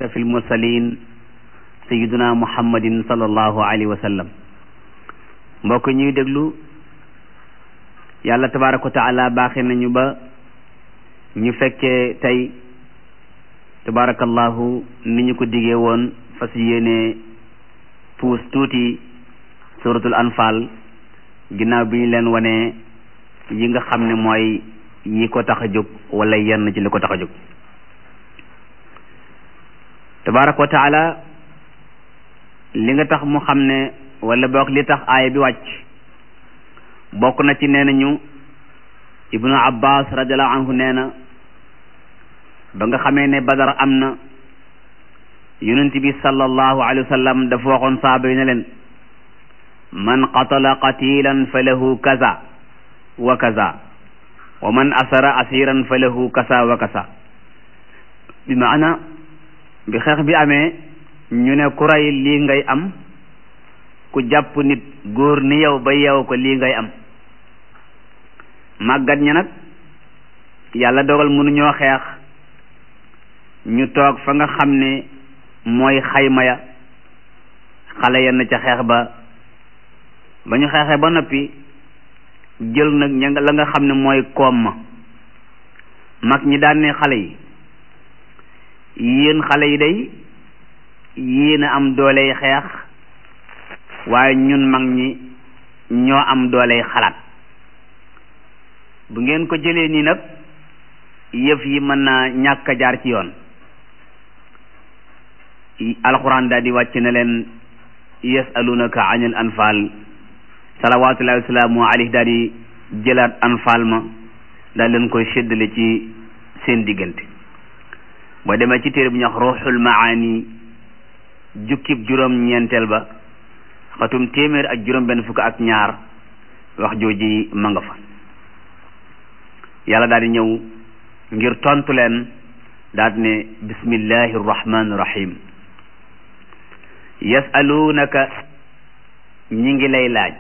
fi lmursalin sayiduna muhammadin sallallahu alayhi wa sallam mbokk ñuy déglu yàlla tabaraka wa taala baaxe nañu ba ñu fekkee tey tabarakallahu ni ñu ko digee woon fas yéene puus tuuti suratul anfal ginnaaw bi ñu leen wane yi nga xam ne mooy yi ko tax a jóg wala yenn ci li ko tax a jóg tabaraka wa taala li nga tax mu xam ne wala boog li tax aaya bi wàcc bokk na ci nee nañu ibnu abbas radiallahu anhu nee na ba nga xamee ne badar am na yonent bi sallallahu alayhi wa sallam dafa waxoon saaba yi ne leen man qatala qatilan fa lahu kaza wa kaza wa man asara asiran fa lahu kasa wa kasa bi maana bi xeex bi amee ñu ne ku rey lii ngay am ku jàpp nit góor ni yow ba yeew ko lii ngay am màggat ñi nag yàlla dogal mënuñoo xeex ñu toog fa nga xam ne mooy xayma ya xale yenn ca xeex ba ba ñu xeexee ba noppi jël nag ña la nga xam ne mooy koom ma mag ñi daan ne xale yi yéen xale yi day yéen a am dooley xeex waaye ñun mag ñi ñoo am dooley xalaat bu ngeen ko jëlee nii nag yëf yi mën naa ñàkk a jaar ci yoon alxuraan daal di wàcc ne leen yasalunaka anil anfal salawatullahi wasalaamu alayhi daal di jëlaat anfal ma daal leen koy séddale ci seen diggante boo demee ci téere bu ñuy wax ruuxul maani jukkib juróom ñeenteel ba xatum téeméer ak juróom benn fukk ak ñaar wax jooji ma nga fa yàlla daal di ñëw ngir tontu leen daal di ne bismillahi rahmani rahim yasalunaka ñi ngi lay laaj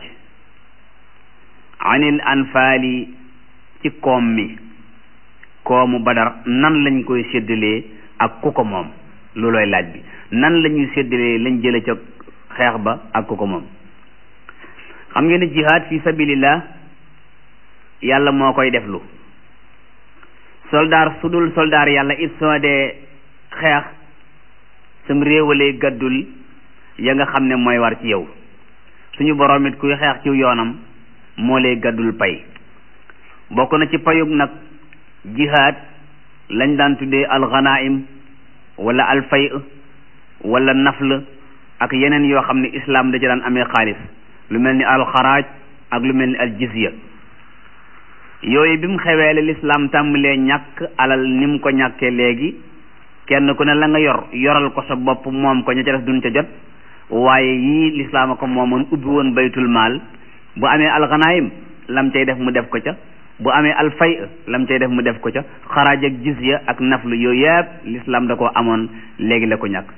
anil anfaali ci koom mi koomu badar nan lañ koy séddalee ak ku ko moom loolooy laaj bi nan la ñuy séddalee lañ jële ca xeex ba ak ku ko moom xam ngeen ne jihaad fi sabilillah yàlla moo koy deflu soldaar su dul soldaar yàlla it soo dee xeex sam réewalee gàddul ya nga xam ne mooy war ci yow suñu boroom it kuy xeex ci yoonam moo lay gàddul pay bokk na ci payug nag jihaad lañ daan tuddee alxanaim wala alfay wala nafl ak yeneen yoo xam ne islaam da ci daan amee xaalis lu mel ni alxaraaj ak lu mel ni aljizya yooyu bi mu xewee la lislaam tàmbalee ñàkk alal ni mu ko ñàkkee léegi kenn ku ne la nga yor yoral ko sa bopp moom ko ña ca def duñ ca jot waaye yii lislaam a ko moomoon ubbi woon baytul maal bu amee alxanaayim lam cay def mu def ko ca bu amee alfay lam cay def mu def ko ca xaraaj ak jizya ak naflu yooyu yëpp lislaam da koo amoon léegi la ko ñàkk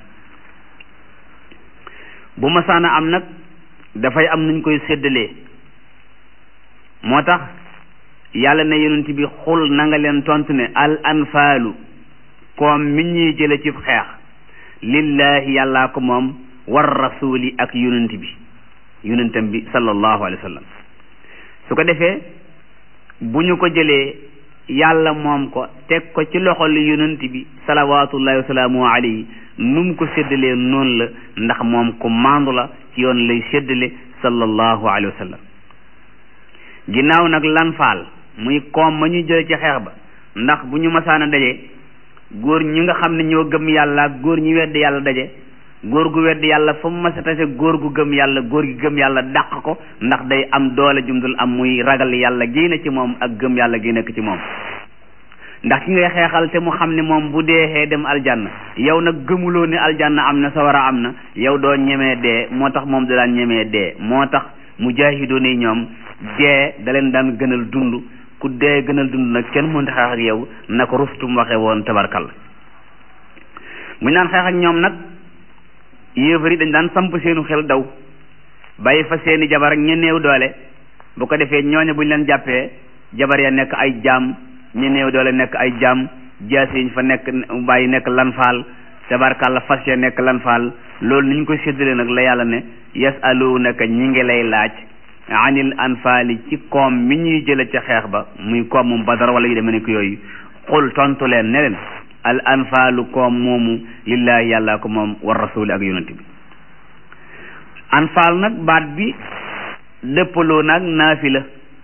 bu masaana am nag dafay am nuñ koy séddalee moo tax yàlla ne yonent bi xul na nga leen tontu ne al anfaalu koom mi ñuy jële ci xeex lillahi yàllaa ko moom war rasuli ak yonent bi yonentam bi sallallahu alayhi wa sallam su ko defee bu ñu ko jëlee yàlla moom ko teg ko ci loxol yonent bi salawatullahi wa salaamu alayhi nu mu ko séddalee noonu la ndax moom ku maandu la ci yoon lay séddale sallallahu alayhi wa sallam ginnaaw nag lan faal muy koom ma ñuy jële ci xeex ba ndax bu ñu masaana daje góor ñi nga xam ne ñoo gëm yàlla ak góor ñi wedd yàlla daje góor gu wedd yàlla fa mu masa tase góor gu gëm yàlla góor gi gëm yàlla dàq ko ndax day am doole jumdul am muy ragal yàlla génne ci moom ak gëm yàlla gi nekk ci moom ndax ki ngay xeexal te mu xam ne moom bu deexee dem aljanna yow nag gëmuloo ne aljanna am na sawara am na yow doo ñemee dee moo tax moom da daan ñemee dee moo tax mujaahidoon yi ñoom dee da leen daan gënal dund ku dee gënal dund nag kenn mënta xeex ak yow na ko rustum waxe woon tabarkal bu ñu daan xeex ak ñoom nag yéefar yi dañ daan samp seenu xel daw bàyyi fa seeni jabar ak ña néew doole bu ko defee ñooñu bu ñu leen jàppee jabar ya nekk ay jaam ña néew doole nekk ay jaam jaas yi fa nekk bàyyi nekk lanfaal tabarkàlla fas ya nekk lan faal loolu ni ñu koy séddale nag la yàlla ne yasalunaka ñi ngi lay laaj anil anfaali ci koom mi ñuy jële ca xeex ba muy koom moom badar wala yu demee ne ko yooyu xul tontu leen ne leen al anfaalu koom moomu lillahi yàlla ko moom war rasuli ak yonent bi anfaal nag baat bi dëppaloo nag naafila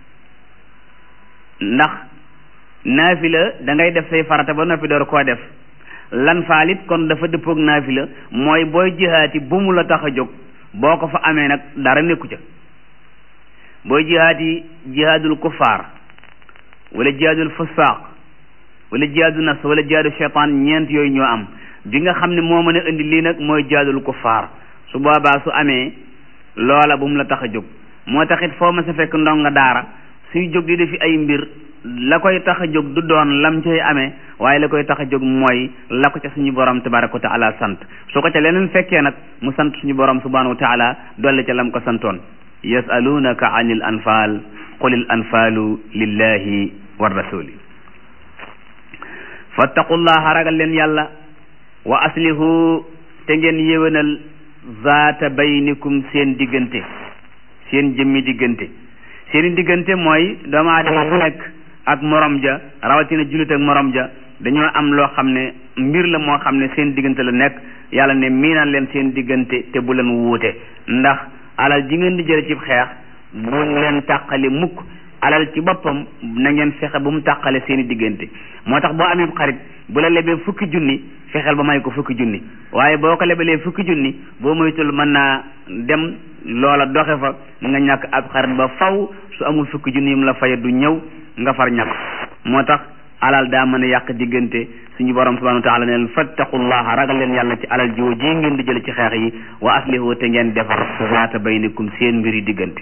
ndax naafila da ngay def say farata ba noppi door koo def lan faalit kon dafa dëppoog naafila mooy booy jihaati bu mu la tax a jóg boo ko fa amee nag dara nekku ca booy jihaati jihaadul kuffaar wala jihaadul fusaaq wala jihaadu nafs wala jihaadu shaytaan ñeent yooyu ñoo am bi nga xam ne moo mën a indi lii nag mooy jihaadul kuffaar su boobaa su amee loola bu mu la tax a jóg moo taxit foo ma sa fekk ndonga daara suy jóg di defi ay mbir la koy tax a jóg du doon lam cay amee waaye la koy tax a jóg mooy la ko ca suñu borom tabaraka wa taala sant su ko ca leneen fekkee nag mu sant suñu borom subhanahu wa taala dolli ca lam ko santoon yasalunaka anil anfal qulil anfalu lillahi wa rasuli fattaqullaha ragal leen yàlla wa aslihu te ngeen yéwénal zaata baynikum seen diggante seen jëmmi diggante seeni diggante mooy doomu aadama bu nekk ak morom ja rawatina jullit ak morom ja dañoo am loo xam ne mbir la moo xam ne seen diggante la nekk yàlla ne miinal leen seen diggante te bu leen wuute ndax alal ji ngeen di jële ci xeex bu leen tàqali mukk alal ci boppam na ngeen fexe bu mu tàqale seeni diggante moo tax boo amee xarit bu la lebee fukki junni fexeel ba may ko fukki junni waaye boo ko lebalee fukki junni boo moytul mën naa dem loola doxe fa nga ñàkk ab xarit ba faw su amul fukki junni yi mu la faye du ñëw nga far ñàkk moo tax alal daa mën a yàq diggante suñu borom subhanahu wa taala ne leen fattaqullaha ragal leen yàlla ci alal jiwo ji ngeen di jële ci xeex yi wa aslihu te ngeen defar zaata baynikum seen mbiri diggante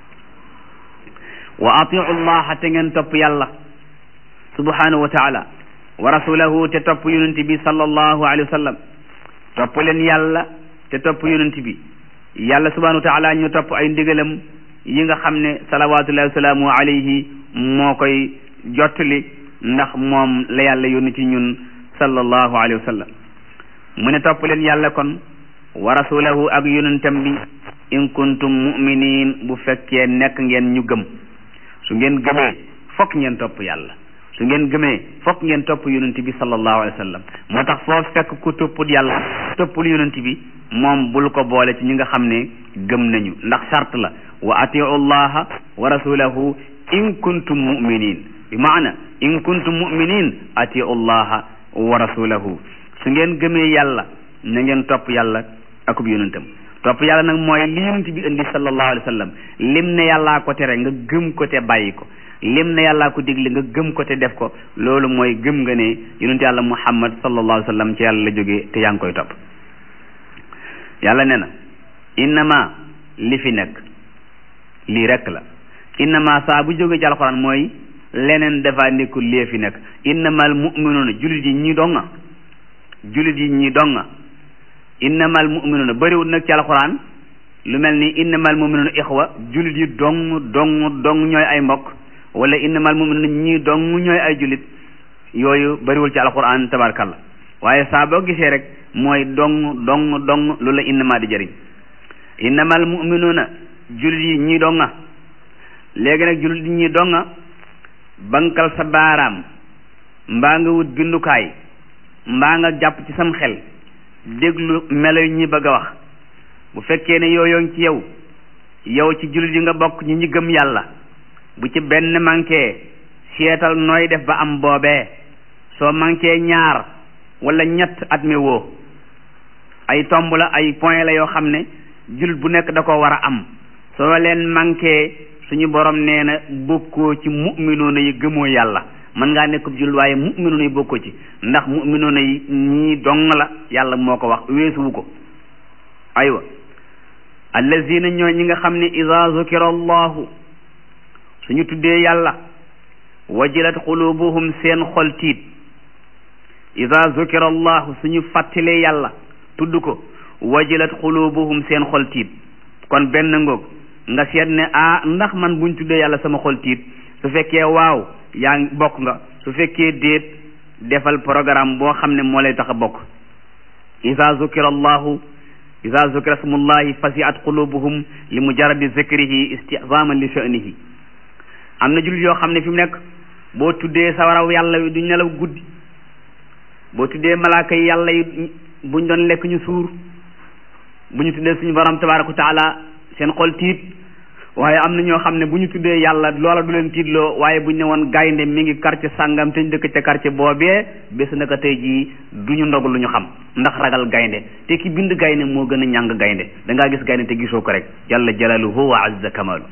wa atiu llaha te ngeen topp yàlla subhanahu wa taala wa rasulahu te topp yonent bi sallallahu alayhi wa sallam topp leen yàlla te topp yonent bi yàlla subhanahu wa taala ñu topp ay ndigalam yi nga xam ne salawatullahi wa salaamu alayhi moo koy jottali ndax moom la yàlla yónni ci ñun sallallahu alayhi wa sallam mu ne topp leen yàlla kon wa rasulahu ak yonentam bi in kuntum muminin bu fekkee nekk ngeen ñu gëm su ngeen gëmee fokk ngeen topp yàlla su ngeen gëmee fokk ngeen topp yonent bi sallallahu alayhi wa sallam moo tax foo fekk ku toppul yàlla toppul yonent bi moom bul ko boole ci ñi nga xam ne gëm nañu ndax charte la wa atiu llaha wa rasulahu in kuntum muminin bi maana in kuntum muminin atiu llaha wa rasulahu su ngeen gëmee yàlla na ngeen topp yàlla akub yonentam topp yàlla nag mooy li yonent bi indi sallallahu alayhi wa sallam lim ne yàllaa ko tere nga gëm ko te bàyyi ko lim ne yàllaa ko digle nga gëm ko te def ko loolu mooy gëm nga ne yonent yàlla muhammad sallallahu alayhi wa sallam ci yàlla la jógee te yaa ngi koy topp yàlla ne na innama li fi nekk lii rek la innama saa bu jógee ci alxuraan mooy leneen dafa nekkul lee fi nekk innamal mu'minuuna jullit yi ñi donga jullit yi ñi donga innamal mu'minuuna bëriwul nag ci alxuraan lu mel ni innamal mu'minuuna ixwa jullit yi dong dong dong ñooy ay mbokk wala innamal mu'minuuna ñii dong ñooy ay jullit yooyu bëriwul ci alxuraan tabarkalla waaye saa boo gisee rek mooy dong dong dong lu la innama di jëriñ innamal mu'minuuna jullit yi ñii donga léegi nag jullit yi ñii donga bankal sa baaraam mbaa nga wut bindukaay mbaa nga jàpp ci sam xel déglu melo yi ñi bëgg a wax bu fekkee ne yooyu ngi ci yow yow ci jullit yi nga bokk ñi ñi gëm yàlla bu ci benn manqué seetal nooy def ba am boobee soo manqué ñaar wala ñett at mi woo ay tomb la ay point la yoo xam ne jullit bu nekk da ko war a am soo leen manqué suñu borom nee na bokkoo ci mu'minoona yi gëmoo yàlla mën ngaa nekk jullit waaye mu'minoona yi bokkoo ci ndax mu'minoona yi ñii dong la yàlla moo ko wax weesuwu ko aywa allazina ñoo ñi nga xam ne ida zukira allahu suñu tuddee yàlla wajilat xulubuhum seen xol tiit ida zukira allahu suñu fàttalee yàlla tudd ko wajilat xulubuhum seen xol tiit kon benn ngoog nga seet ne ah ndax man buñ tuddee yàlla sama xol tiit su fekkee waaw yaa ngi bokk nga su fekkee déet defal programme boo xam ne moo lay tax a bokk ida zukira allahu ida zukira smullahi fasiat qulubuhum li mujaradi zikrihi istizaman li sha'nihi am na jullit yoo xam ne fi mu nekk boo tuddee sawaraw yàlla wi du nelaw guddi boo tuddee malaaka yi yàlla yi buñ doon lekk ñu suur bu ñu tuddee suñu borom tabaraka wa taala seen xol tiit waaye am na ñoo xam ne bu ñu tuddee yàlla loola du leen tiitloo waaye bu ñu ne woon gaynde mi ngi quartier sàngam te ñu dëkk ca quartier boobee bés naka tey jii du ñu ndog lu ñu xam ndax ragal gaynde te ki bind gaynde moo gën a ñàng gaynde da ngaa gis gaynde te gisoo ko rek jalla jalaluhu wa azza kamalu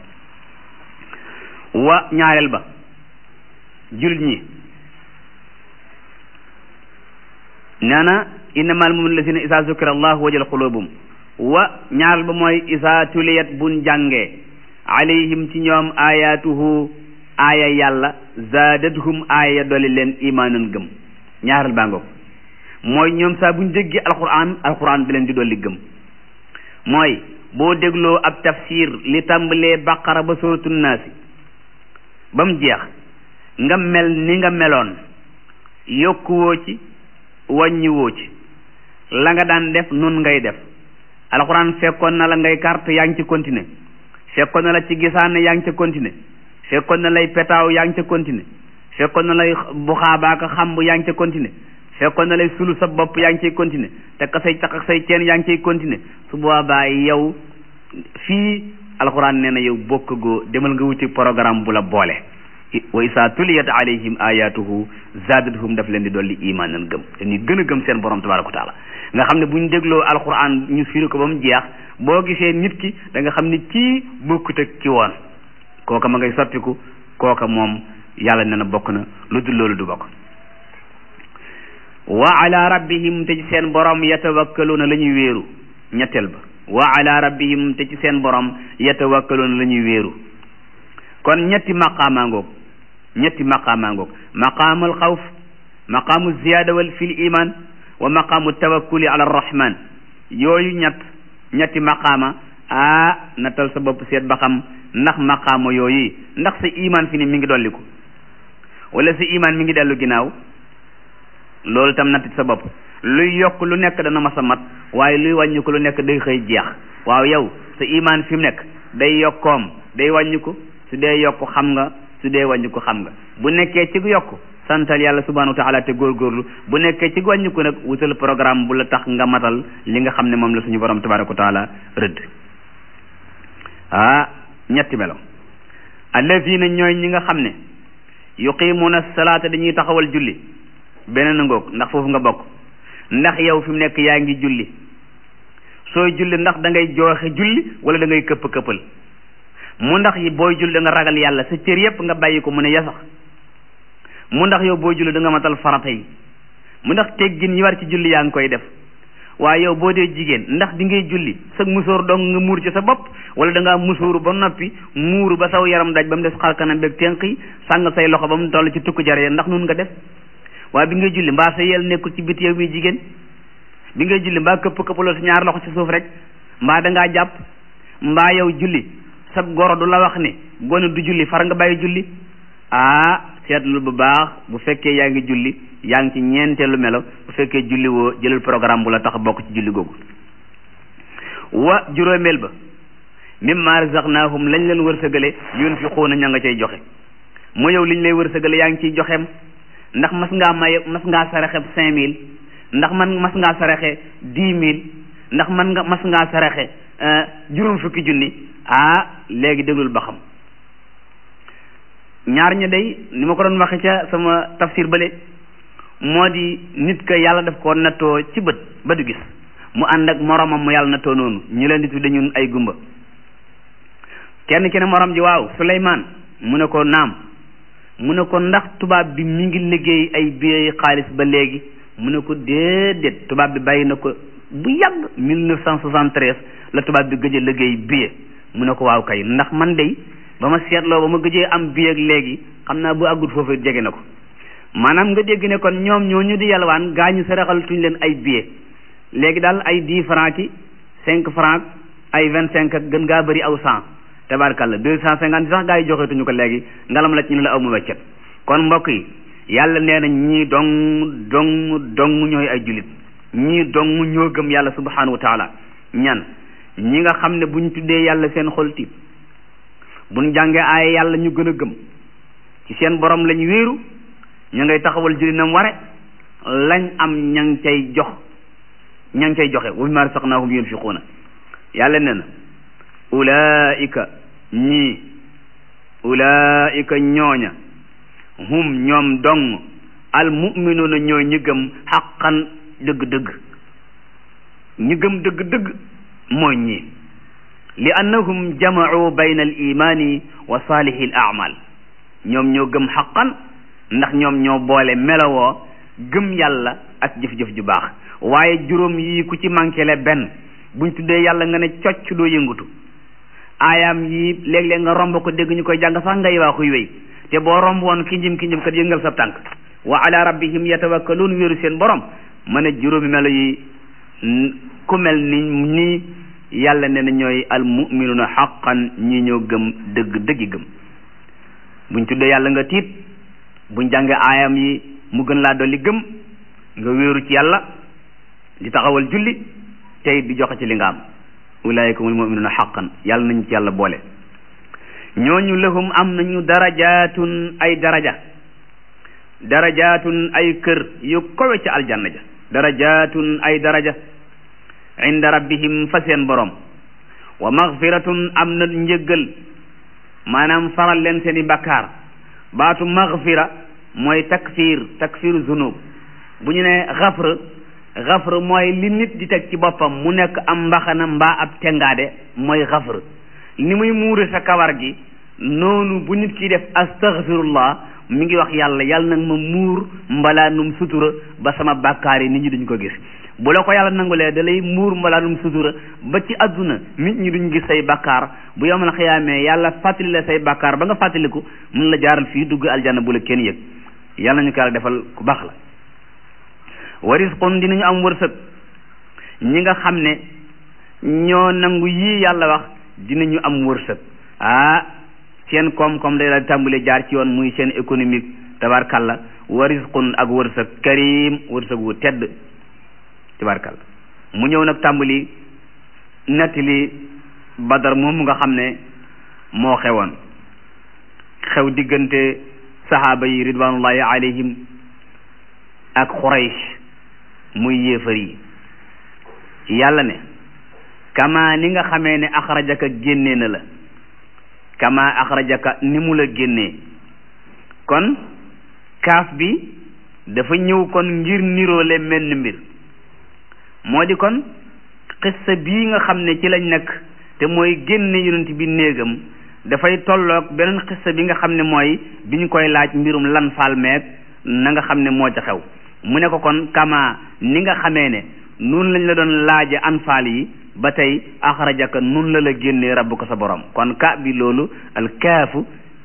wa ñaareel ba jullit ñi nee na innamal mu'minuna lazina isa zukira allahu wajal qulubum wa ñaareel ba mooy isa tuliyat buñ jàngee alayhim ci ñoom ayatuhu aaya yàlla zaadathum aaya dolli leen imaanan gëm ñaareel baa ngoog mooy ñoom saa buñ déggee alquran alquran bi leen di dolli gëm mooy boo dégloo ab tafsir li tàmbalee baqara ba suratu naasi ba mu jeex nga mel ni nga meloon yokkuwoo ci wàññiwoo ci la nga daan def nun ngay def alxuraan fekkoon na la ngay carte yaa ngi ci continuer fekkoon na la ci gisaane yaa ngi ca continuer fekkoon na lay petaaw yaa ngi ca continuer fekkoon na lay buxaabaaka xamb yaa ngi ca continuer fekkoon na lay sulu sa bopp yaa ngi ciy continuer te ka say caq ak say ceen yaa ngi ciy continuer su boobaa yow fii alxuraan nee na yow bokk goo demal nga wuti programme bu la boole wa isa tuliyat alayhim ayatuhu zaadathum daf leen di dolli imaanan gëm dañuy gën a gëm seen borom tabaraka wa taala nga xam ne bu ñu dégloo alquran ñu firi ko ba mu jeex boo gisee nit ki da nga xam ne kii bokkut ak ki woon kooka ma ngay soppiku kooka moom yàlla nee na bokk na lu dul loolu du bokk wa ala rabbihim te ci seen borom yatawakkaluuna la ñuy wéeru ñetteel ba wa ala rabbihim te ci seen borom yatawakkaluuna la ñuy wéeru kon ñetti maqaamaa ngoog ñetti maqaamaa ngoog maqaamul xawf maqaamu ziyaada wal fil iman wa maqaamu tawakkuli ala arrahman yooyu ñett ñetti maqaama ah nattal sa bopp seet ba xam ndax maqaama yooyu ndax sa iman fi ni mi ngi dolliku wala sa iman mi ngi dellu ginnaaw loolu tam natt sa bopp luy yokk lu nekk dana mas a mat waaye luy wàññi ko lu nekk day xëy jeex waaw yow sa iman fi mu nekk day yokkoom day wàññi ko su dee yokk xam nga su dee wàññi ko xam nga bu nekkee ci yokk santal yàlla subhanahu wa taala te góorgóorlu bu nekkee ci wàññi ko nag wutal programme bu la tax nga matal li nga xam ne moom la suñu borom tabaraka wa taala rëdd ah ñetti melo allazina ñooy ñi nga xam ne yuqimuuna salaata dañuy taxawal julli beneen ngoog ndax foofu nga bokk ndax yow fi mu nekk yaa ngi julli sooy julli ndax da ngay jooxe julli wala da ngay këpp këppal mu ndax yi booy julli da nga ragal yàlla sa cër yépp nga bàyyi ko mu ne yasax mu ndax yow booy julli da nga matal farata yi mu ndax teggin yi war ci julli yaa ngi koy def waaye yow boo dee jigéen ndax di ngay julli sa musóor dong nga muur ci sa bopp wala da ngaa musóoru ba noppi muuru ba saw yaram daj ba mu des xar kanam beeg tenq yi sàng say loxo ba mu toll ci tukku jare ndax nun nga def waaye bi ngay julli mbaa sa yel nekkul ci biti yow muy jigéen bi ngay julli mbaa këpp këppaloo sa ñaar loxo ci suuf rek mbaa da ngaa jàpp mbaa yow julli sa goro du la wax ne gone du julli far nga bàyyi julli ah seetlu bu baax bu fekkee yaa ngi julli yaa ngi ci ñeenteelu melo bu fekkee julli woo jëlal programme bu la tax bokk ci julli googu wa juróomeel ba mimma razaqnahum lañ leen wërsëgale yunfiquuna ña nga cay joxe mu yow liñ lay wërsëgale yaa ngi ciy joxeem ndax mas ngaa may mas ngaa saraxe cinq mille ndax man mas ngaa saraxe dix mille ndax man nga mas ngaa saraxe juróom fukki junni ah léegi déglul ba xam ñaar ña day ni ma ko doon waxe ca sama tafsir bële moo di nit ka yàlla daf ko nattoo ci bët ba du gis mu ànd ak moromam mu yàlla nattoo noonu ñu leen di tudde ñun ay gumba kenn ki ne morom ji waaw Souleymane mu ne ko naam mu ne ko ndax tubaab bi mi ngi liggéey ay billets xaalis ba léegi mu ne ko déedéet tubaab bi bàyyi na ko bu yàgg 1973 la tubaab bi gëj a liggéey billet mu ne ko waaw kay ndax man de ba ma seetloo ba ma gëjee am billet léegi xam naa bu àggut foofu jege na ko maanaam nga dégg ne kon ñoom ñoo ñu di yalwaan gaa ñu saraxal tuñ leen ay billet léegi daal ay 10 francs ki 5 francs ay 25 ak gën gaa bëri aw 100 tabarkalla 250 sax gaa yi joxeetuñu ko léegi ngalam la ci ñu la aw mu weccet kon mbokk yi yàlla nee na ñii dong dong dong ñooy ay jullit ñii dong ñoo gëm yàlla subhanahu wa taala ñan ñi nga xam ne buñ tuddee yàlla seen xol tiit buñ jàngee aaya yàlla ñu gën a gëm ci seen borom lañ wéeru ñu ngay taxawal julli nam ware lañ am ña ngi cay jox ña ngi cay joxe wa mimma razaqnahum yunfiquuna yàlla nee na ulaika ñii ulaika ñooña hum ñoom dong al muminuuna ñooy ñi gëm xaqan dëgg-dëgg ñi gëm dëgg-dëgg mooy ñii li annahum jamacuu bayna al imaani wa saalihi al amal ñoom ñoo gëm xaqan ndax ñoom ñoo boole melowoo gëm yàlla ak jëf-jëf ju baax waaye juróom yii ku ci manqué le benn buñ tuddee yàlla nga ne cocc doo yëngutu aayaam yii léeg-léeg nga romb ko dégg ñu koy jàng sax ngay waaxuy wéy te boo romb woon kinjim kinjim kat yëngal sa tànk wa ala rabbihim yatawakkaluun wéeru seen borom ma ne juróomi melo yi ku mel ni nii yàlla ne na ñooy al muminuuna xaqan ñi ñoo gëm dëgg dëggi gëm buñ tuddee yàlla nga tiit buñ jàngee aayam yi mu gën laa dolli gëm nga wéeru ci yàlla di taxawal julli tey di joxe ci li nga am ulaayika humul muminuuna xaqan yàlla nañ ci yàlla boole ñooñu lahum am nañu darajaatun ay daraja darajaatun ay kër yu kowe ci aljanna ja darajaatun ay daraja inda rabbihim fa seen borom wa magfiratun am na njëggal maanaam faral leen seen i bakkaar baatu magfira mooy takfir takfiru zunub bu ñu ne xafr xafr mooy li nit di teg ci boppam mu nekk am mbaxana mbaa ab tengaade mooy xafr ni muy muure sa kawar gi noonu bu nit ki def astaghfirullah mi ngi wax yàlla yàlla nag ma muur mbalaanum sutura ba sama bàkkaar yi nit ñi duñ ko gis bu la ko yàlla nangulee da lay muur mbalaanum sutura ba ci àdduna nit ñi duñ gis say bàkkaar bu yomal xiyaamee yàlla fàttali la say bàkkaar ba nga fàttaliku mun la jaaral fii dugg aljanna bu la kenn yëg yàlla nañu ko yàlla defal ku baax la wa risqun dinañu am wërsëg ñi nga xam ne ñoo nangu yii yàlla wax dinañu am wërsëg ah seen koom-koom day daal di tàmbale jaar ci yoon muy seen économique tabarkalla wa risqun ak wërsëg karim wërsëg wu tedd tabarkalla mu ñëw nag tàmbali nettali badar moom nga xam ne moo xewoon xew diggante sahaaba yi ridwanullahi alayhim ak xuraysh muy yéefar yi yàlla ne kama ni nga xamee ne axrajaka génnee na la kama axrajaka ni mu la génnee kon kaaf bi dafa ñëw kon ngir niroole menn mbir moo di kon xissa bii nga xam ne ci lañ nekk te mooy génne yonent bi néegam dafay tolloog beneen xissa bi nga xam ne mooy bi ñu koy laaj mbirum lan faal meeg na nga xam ne moo ca xew mu ne ko kon kama ni nga xamee ne nun lañ la doon laaje anfaal yi ba tey axrajaka nun la la génnee rabbuka sa borom kon ka bi loolu al kaafu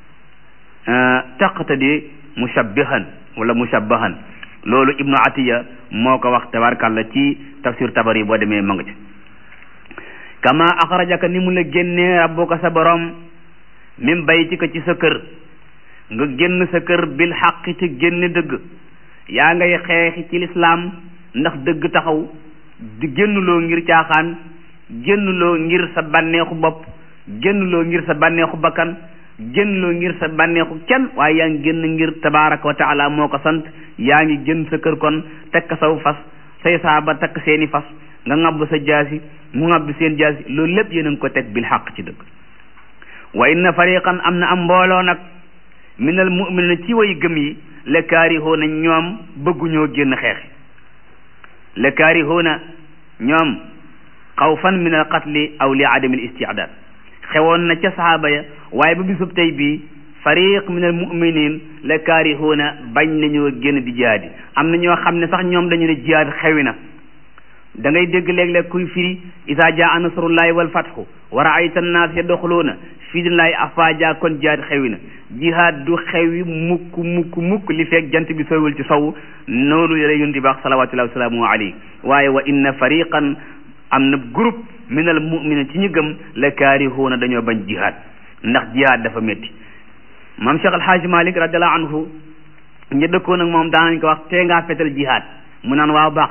taqtadi mushabbihan wala mushabbahan loolu ibnu atiya moo ko wax tabarkàlla ci tafsir tabari boo demee ma nga ci kama axrajaka ni mu la génnee rabbuka sa borom min baytika ci sa kër nga génn sa kër bil xaqi ci génne dëgg yaa ngay xeexi ci lislaam ndax dëgg taxaw di génnuloo ngir caaxaan génnuloo ngir sa bànneexu bopp génnuloo ngir sa bànneexu bakkan génnuloo ngir sa bànneexu kenn waaye yaa ngi génn ngir tabaraka wa taala moo ko sant yaa ngi génn sa kër kon tekk saw fas say saaba takk seeni fas nga ŋabb sa jaasi mu ŋabb seen jaasi loolu lépp yéen a ngi ko teg bil xaq ci dëgg wa inna fariqan am na am mbooloo nag minal mu'minina ci way gëm yi la kaarihoona ñoom bëgguñoo génn xeexi la kaarihoona ñoom xawfan min al qatli aw li adami al istidaad xewoon na ca sahaaba ya waaye ba bisub tey bii fariq min al muminin la kaarihoona bañ nañoo génn di jihaadi am na ñoo xam ne sax ñoom dañu ne jihaad xewi na da ngay dégg léeg-léeg kuy firi isa jaa nasrullahi wal fatxu wa raayta annaas yadxuluuna fii dinallahi afaaja kon jihaad xewi na jihaad du xewi mukk mukk mukk li fekk jant bi sowul ci sow noonu la yonent bi wax salawatullahi wasalaamu alayhi waaye wa inna fariqan am na groupe min al muminin ci ñu gëm la kaarihuuna dañoo bañ jihaad ndax jihaad dafa métti maam Cheikh Alhaaji Malik radiallahu anhu ña dëkkoon ak moom daanañ ko wax tee ngaa fetal jihaad mu naan waaw baax na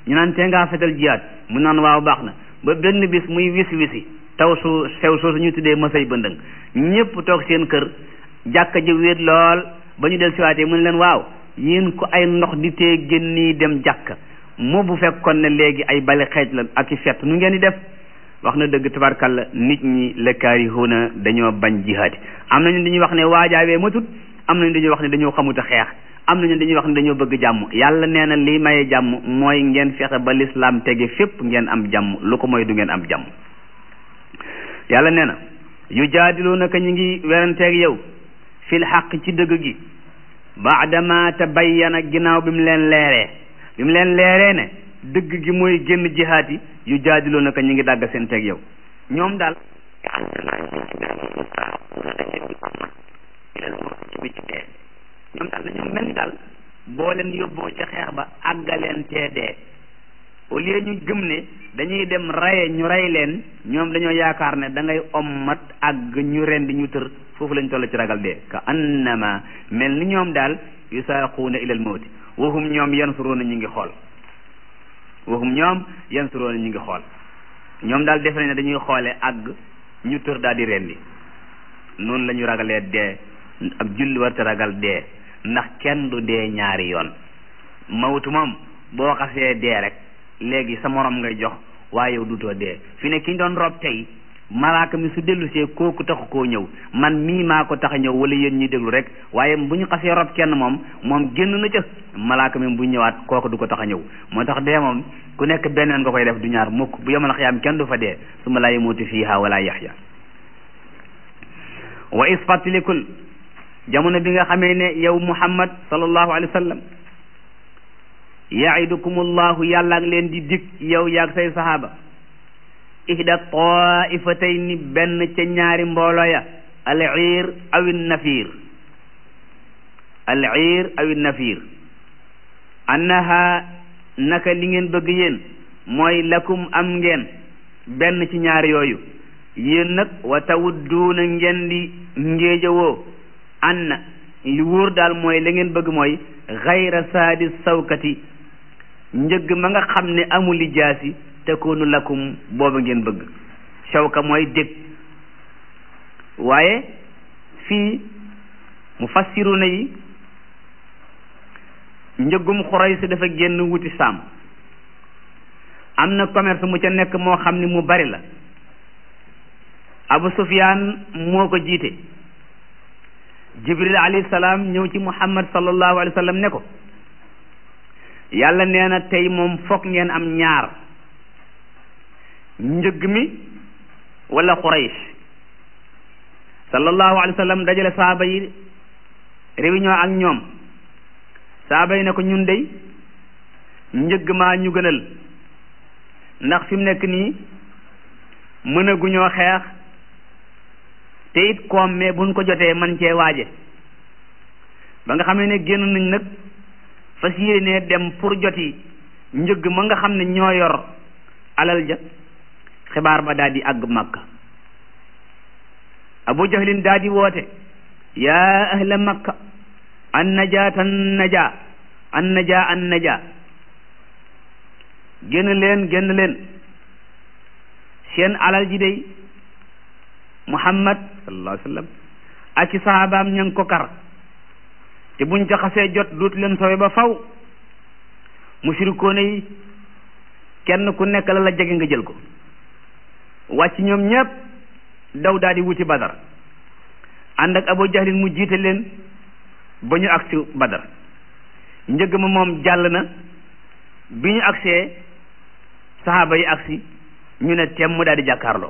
ñu naan tee ngaa fetal jihaad mu naan waaw baax na ba benn bis muy wis wisi taw su sew soosu ñu tuddee masay bëndëng ñëpp toog seen kër jàkka ji wéet lool ba ñu del siwaatee mu ne leen waaw yéen ko ay ndox di tee génn dem jàkka moo bu fekkoon ne léegi ay bale xeej la ak i fett nu ngeen di def wax na dëgg tabarkalla nit ñi lekkaarihuuna dañoo bañ jihaadi am nañu dañuy wax ne waajaawee matut am nañu dañuy wax ne dañoo xamut a xeex am nañu dañuy wax ne dañoo bëgg jàmm yàlla nee na lii maye jàmm mooy ngeen fexe ba lislaam tege fépp ngeen am jàmm lu ko mooy du ngeen am jàmm yàlla nee na yu jaadiluunaka ñu ngi weranteeg yow fil xaq ci dëgg gi baadama tabayyana ginnaaw bi mu leen leeree bi mu leen leeree ne dëgg gi mooy génn jihaat yi yu jaadiloo naka ñu ngi dàgg seen teg yow ñoom daal ñoom daal dañoo mel ni daal boo leen yóbboo ca xeex ba àggaleen tee dee au lieu ñu gëm ne dañuy dem raye ñu rey leen ñoom dañoo yaakaar ne da ngay ommat àgg ñu rendi ñu tër foofu lañ toll ci ragal dee ka annama mel ni ñoom daal yusaaquuna ilal mawti waxum ñoom yansuruuna ñu ngi xool waxum ñoom yansuruuna ñu ngi xool ñoom daal defe nañ ne dañuy xoole àgg ñu tër daal di rendi noonu la ñu ragalee dee ab julli war te ragal dee ndax kenn du dee ñaari yoon mawtu moom boo xasee dee rek léegi sa morom ngay jox waaye yow dutoo dee fi ne ki ñu doon rob tey malaaka mi su dellusee kooku taxu koo ñëw man mii maa ko tax a ñëw wala yéen ñuy déglu rek waaye bu ñu xasee rob kenn moom moom génn na ca malaaka mi bu ñëwaat kooku du ko tax a ñëw moo tax dee moom ku nekk beneen nga koy def du ñaar mukk bu yemal xiyaam kenn du fa dee su ma laa yamuutu fiiha wala yaxya wa is fàttalikul jamono bi nga xamee ne yow muhammad sallallahu alayhi wa sallam yaidukumullahu yàlla ak leen di dig yow yaag say sahaaba ihda taifatayni benn ca ñaari mbooloo ya al iir aw nafiir al iir aw nafiir annaha naka li ngeen bëgg yéen mooy lakum am ngeen benn ci ñaari yooyu yéen nag wa tawudduuna ngeen di ngéejawoo anna li wóor daal mooy la ngeen bëgg mooy xayra saadi sawkati njëgg ma nga xam ne amul li jaasi takunu lakum booba ngeen bëgg sawka mooy dég waaye fii mu fassiruna yi njëggum xuray si dafa génn wuti saam am na commerce mu ca nekk moo xam ne mu bari la abu sufyaan moo ko jiite jibril alayhi salaam ñëw ci muhammad sallallahu alayhi wa sallam ne ko yàlla nee na tey moom foog ngeen am ñaar njëgg mi wala xuraysh sallallahu alayhi wa sallam dajale saaba yi réunion ak ñoom saaba yi ne ko ñun dey njëgg maa ñu gënal ndax fi mu nekk nii mënaguñoo xeex te it koom mais buñ ko jotee man cee waaje ba nga xam ne génn nañ nag fas yéenee dem pour joti njëgg ma nga xam ne ñoo yor alal ja xibaar ba daal di àgg makka abu jahlin daal di woote yaa ahla makka an najaat an najaa an najaa an najaa génn leen génn leen seen alal ji day muhammad sallallahu alayhi wa sallam ak ci sahabaam ña ngi ko kar te buñ ca xasee jot duut leen sowe ba faw mushrikoone yi kenn ku nekk la la jege nga jël ko wàcc ñoom ñépp daw daal di wuti badar ànd ak abu jahlin mu jiite leen ba ñu agsi badar njëgg ma moom jàll na bi ñu agsee saxaaba yi agsi ñu ne temm mu daal di jàkkaarloo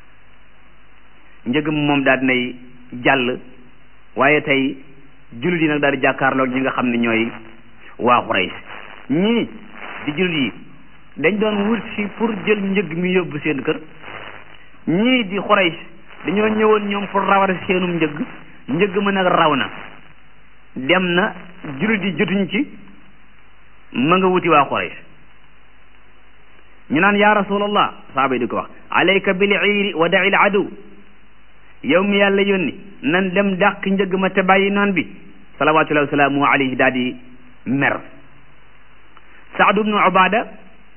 njëgg ma moom daal di nay jàll waaye tey jullit yi nag daal di jàkkaarloo ñi nga xam ne ñooy waa Quraysh ñii di jullit yi dañ doon wut si pour jël njëg mi yóbbu seen kër ñii di Quraysh dañoo ñëwoon ñoom pour rawar seenum njëg njëg ma nag raw na dem na jullit yi jotuñ ci ma nga wuti waa Quraysh ñu naan yaa rasulallah saaba yi di ko wax alayka bil iiri wa da'i al adu yow mi yàlla yónni nan dem dàq njëg ma te bàyyi noon bi salawatullahi wasalaamu alayhi daal di mer saadu bnu ubada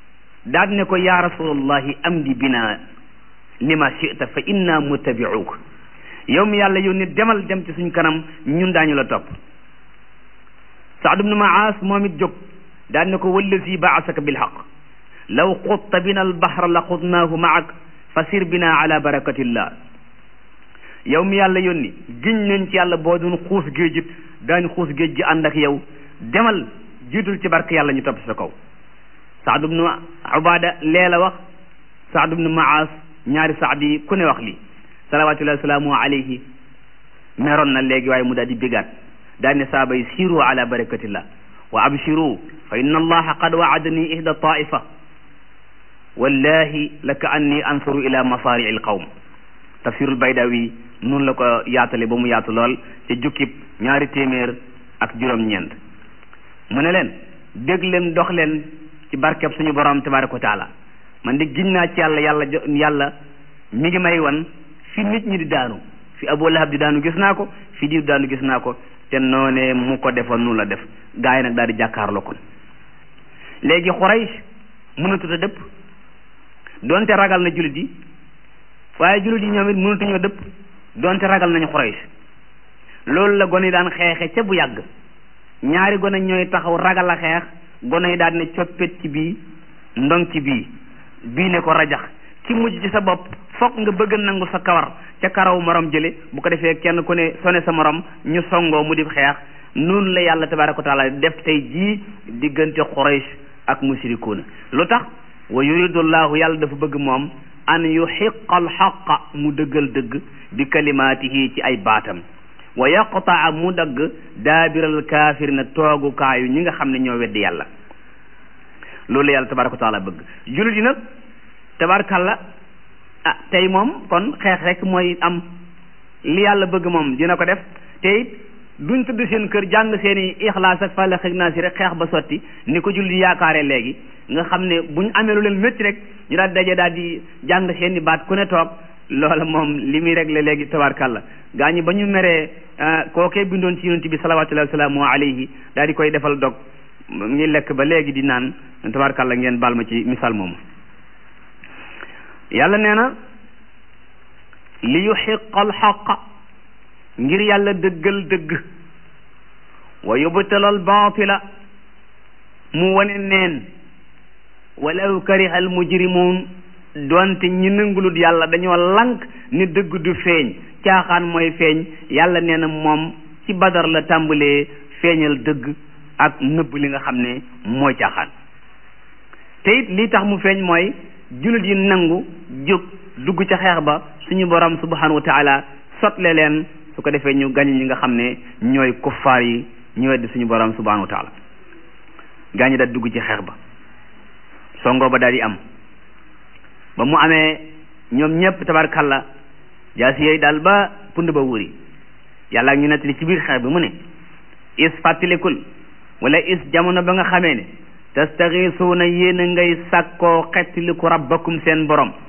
daal ne ko yaa rasulallahi amdi bina lima chita fa inna muttabiuka yow mi yàlla yónni demal dem ci suñ kanam ñun daañu la topp saad ibnu maas moom it jóg daal ne ko wallazi baasaka bilxaq law xutta bina albahra la xutnaahu maak fa sir bina ala barakatillah yow mi yàlla yónni giñ nañ ci yàlla boo doon xuus géej it daañu xuus géej gi ànd ak yow demal jiitul ci barke yàlla ñu topp sa kaw saad ibnu ubada lee la wax saad ibnu maas ñaari saad yi ku ne wax lii salawatullahi wasalaamu alayhi meroon na léegi waaye mu daal di bigaat daal ne saaba yi siiru ala barakatillah wa abshiru fa inna allaha qad waadani ihda taifa wallahi la ka anni ansuru ila masarii alqawm tafsirul baydawi noonu la ko yaatale ba mu yaatu lool ca jukkib ñaari téeméer ak juróom-ñeent mu ne leen dégg leen dox leen ci barkeb suñu borom tabaraka wa taala man de giñ naa ci yàlla yàlla jo yàlla mi ngi may wan fi nit ñi di daanu fi Abu Lahab di daanu gis naa ko fi diw daanu gis naa ko te noonee mu ko defoon nu la def gaa yi nag daal di jàkkaarloo kon léegi Quraysh mënatut a dëpp donte ragal na jullit yi waaye jullit yi ñoom it mënatuñoo dëpp donte ragal nañu Quraysh loolu la gone yi daan xeexe ca bu yàgg ñaari gone ñooy taxaw ragal a xeex gone yi daal ne coppet ci bii ndong ci bii bii ne ko rajax ki mujj ci sa bopp fokk nga bëgg nangu sa kawar ca karaw morom jële bu ko defee kenn ku ne sone sa morom ñu songoo mu di xeex noonu la yàlla tabaraka wa taala def tey jii diggante Quraysh ak mushrikuuna lu tax wa yuridullahu yàlla dafa bëgg moom an yuxiqa alxaqa mu dëggal dëgg bi kalimaatihi ci ay baatam wa yaqtaa mu dagg daabiral kaafirina toogukaayu ñi nga xam ne ñoo weddi yàlla loolu la yàlla tabaraka wa taala bëgg jullit yi nag tabarkalla ah tey moom kon xeex rek mooy am li yàlla bëgg moom dina ko def te it duñ tudd seen kër jàng seen i ixlaas ak fàllax ak naasi rek xeex ba sotti ni ko julli yaakaare léegi nga xam ne buñ amee lu leen métti rek ñu daal daje daal di jàng seen i baat ku ne toog loola moom li muy réglé léegi tabarkalla gaa ñi ba ñu meree kookee bindoon ci yonent bi salawatullahi wasalaamu alayhi daal di koy defal dog ngi lekk ba léegi di naan tabarkalla ngeen baal ma ci misaal moomu yàlla nee na li yuxiqa alxaqa ngir yàlla dëggal dëgg wa yubtala albaatila mu wane neen walaw kariha almujrimuun doonte ñi nangulut yàlla dañoo lank ni dëgg du feeñ caaxaan mooy feeñ yàlla nee na moom ci badar la tàmbalee feeñal dëgg ak nëbb li nga xam ne mooy caaxaan te it lii tax mu feeñ mooy jullit yi nangu jóg dugg ca xeex ba suñu borom subhanahu wa taala sotle leen su ko defee ñu gañ ñi nga xam ne ñooy kuffaar yi ñu weddi suñu borom subhanahu wa taala gaañi daal dugg ci xeex ba songo ba daal di am ba mu amee ñoom ñëpp tabarkalla jaasi yooyu daal ba pund ba wuri yàlla ak ñu nettali ci biir xeex bi mu ne is fàttalikul wala is jamono ba nga xamee ne tastaxiisuuna yéen a ngay sàkkoo xettiliku rabbakum seen borom